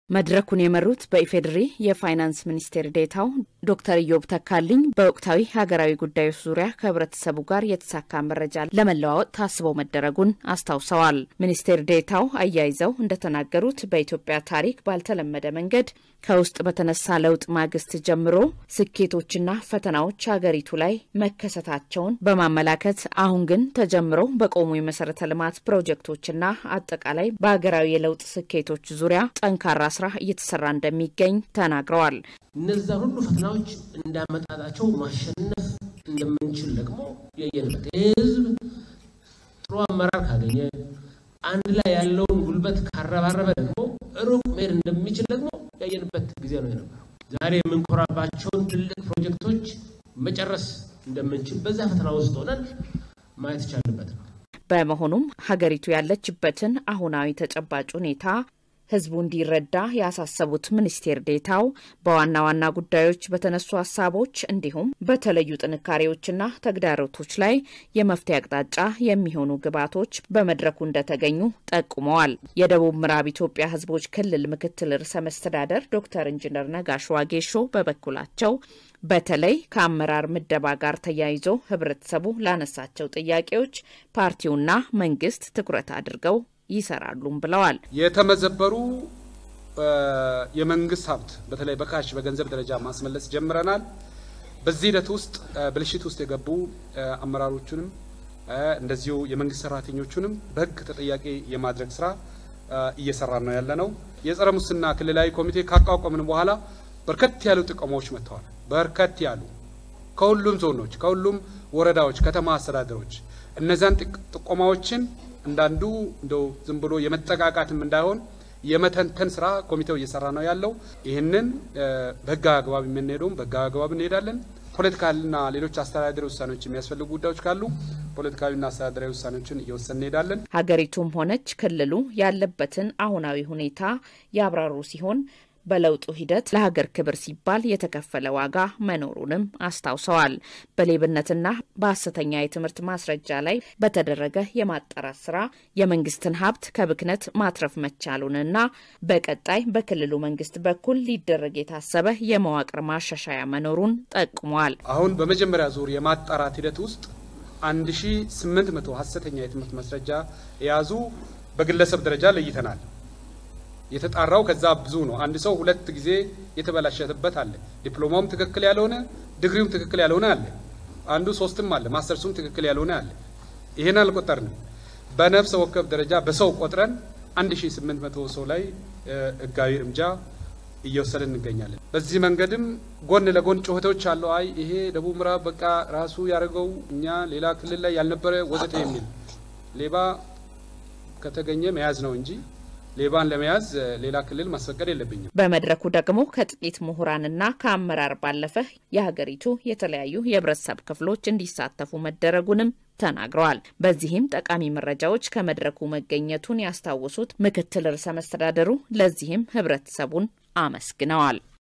መድረኩን የመሩት በኢፌዴሪ የፋይናንስ ሚኒስቴር ዴታው ዶክተር ኢዮብ ተካልኝ በወቅታዊ ሀገራዊ ጉዳዮች ዙሪያ ከህብረተሰቡ ጋር የተሳካ መረጃ ለመለዋወጥ ታስበው መደረጉን አስታውሰዋል። ሚኒስቴር ዴታው አያይዘው እንደተናገሩት በኢትዮጵያ ታሪክ ባልተለመደ መንገድ ከውስጥ በተነሳ ለውጥ ማግስት ጀምሮ ስኬቶችና ፈተናዎች ሀገሪቱ ላይ መከሰታቸውን በማመላከት አሁን ግን ተጀምረው በቆሙ የመሰረተ ልማት ፕሮጀክቶችና አጠቃላይ በሀገራዊ የለውጥ ስኬቶች ዙሪያ ጠንካራ ስራ እየተሰራ እንደሚገኝ ተናግረዋል። እነዛን ሁሉ ፈተናዎች እንዳመጣጣቸው ማሸነፍ እንደምንችል ደግሞ ያየንበት ይህ ህዝብ ጥሩ አመራር ካገኘ አንድ ላይ ያለውን ጉልበት ካረባረበ ደግሞ ሩቅ መሄድ እንደሚችል ደግሞ ያየንበት ጊዜ ነው የነበረው። ዛሬ የምንኮራባቸውን ትልቅ ፕሮጀክቶች መጨረስ እንደምንችል በዛ ፈተና ውስጥ ሆነን ማየት ይቻልበት ነው። በመሆኑም ሀገሪቱ ያለችበትን አሁናዊ ተጨባጭ ሁኔታ ህዝቡ እንዲረዳ ያሳሰቡት ሚኒስቴር ዴታው በዋና ዋና ጉዳዮች በተነሱ ሀሳቦች እንዲሁም በተለዩ ጥንካሬዎችና ተግዳሮቶች ላይ የመፍትሄ አቅጣጫ የሚሆኑ ግብዓቶች በመድረኩ እንደተገኙ ጠቁመዋል። የደቡብ ምዕራብ ኢትዮጵያ ህዝቦች ክልል ምክትል ርዕሰ መስተዳደር ዶክተር ኢንጂነር ነጋሽ ዋጌሾ በበኩላቸው በተለይ ከአመራር ምደባ ጋር ተያይዞ ህብረተሰቡ ላነሳቸው ጥያቄዎች ፓርቲውና መንግስት ትኩረት አድርገው ይሰራሉም ብለዋል። የተመዘበሩ የመንግስት ሀብት በተለይ በካሽ በገንዘብ ደረጃ ማስመለስ ጀምረናል። በዚህ ሂደት ውስጥ ብልሽት ውስጥ የገቡ አመራሮቹንም እንደዚሁ የመንግስት ሰራተኞቹንም በህግ ተጠያቂ የማድረግ ስራ እየሰራ ነው ያለ ነው። የጸረ ሙስና ክልላዊ ኮሚቴ ካቋቋምን በኋላ በርከት ያሉ ጥቆማዎች መጥተዋል። በርከት ያሉ ከሁሉም ዞኖች፣ ከሁሉም ወረዳዎች፣ ከተማ አስተዳደሮች እነዚያን ጥቆማዎችን እንዳንዱ እንደው ዝም ብሎ የመጠቃቃትም እንዳይሆን የመተንተን ስራ ኮሚቴው እየሰራ ነው ያለው። ይህንን በህጋዊ አግባብ የምንሄደውም በህጋዊ አግባብ እንሄዳለን። ፖለቲካልና ሌሎች አስተዳደራዊ ውሳኔዎች የሚያስፈልጉ ጉዳዮች ካሉ ፖለቲካዊና አስተዳደራዊ ውሳኔዎችን እየወሰን እንሄዳለን። ሀገሪቱም ሆነች ክልሉ ያለበትን አሁናዊ ሁኔታ ያብራሩ ሲሆን በለውጡ ሂደት ለሀገር ክብር ሲባል የተከፈለ ዋጋ መኖሩንም አስታውሰዋል። በሌብነትና በሐሰተኛ የትምህርት ማስረጃ ላይ በተደረገ የማጣራት ስራ የመንግስትን ሀብት ከብክነት ማትረፍ መቻሉንና በቀጣይ በክልሉ መንግስት በኩል ሊደረግ የታሰበ የመዋቅር ማሻሻያ መኖሩን ጠቁሟል። አሁን በመጀመሪያ ዙር የማጣራት ሂደት ውስጥ 1800 ሐሰተኛ የትምህርት ማስረጃ የያዙ በግለሰብ ደረጃ ለይተናል። የተጣራው ከዛ ብዙ ነው። አንድ ሰው ሁለት ጊዜ የተበላሸበት አለ። ዲፕሎማውም ትክክል ያልሆነ ዲግሪውም ትክክል ያልሆነ አለ። አንዱ ሶስትም አለ፣ ማስተርሱም ትክክል ያልሆነ አለ። ይሄን አልቆጠርንም። በነፍሰ ወከፍ ደረጃ በሰው ቆጥረን 1800 ሰው ላይ ህጋዊ እርምጃ እየወሰድን እንገኛለን። በዚህ መንገድም ጎን ለጎን ጩኸቶች አለው። አይ ይሄ ደቡብ ምዕራብ በቃ ራሱ ያደርገው እኛ ሌላ ክልል ላይ ያልነበረ ወዘተ የሚል ሌባ ከተገኘ መያዝ ነው እንጂ ሌባን ለመያዝ ሌላ ክልል ማስፈቀድ የለብኝም። በመድረኩ ደግሞ ከጥቂት ምሁራንና ከአመራር ባለፈ የሀገሪቱ የተለያዩ የህብረተሰብ ክፍሎች እንዲሳተፉ መደረጉንም ተናግረዋል። በዚህም ጠቃሚ መረጃዎች ከመድረኩ መገኘቱን ያስታወሱት ምክትል ርዕሰ መስተዳደሩ ለዚህም ህብረተሰቡን አመስግነዋል።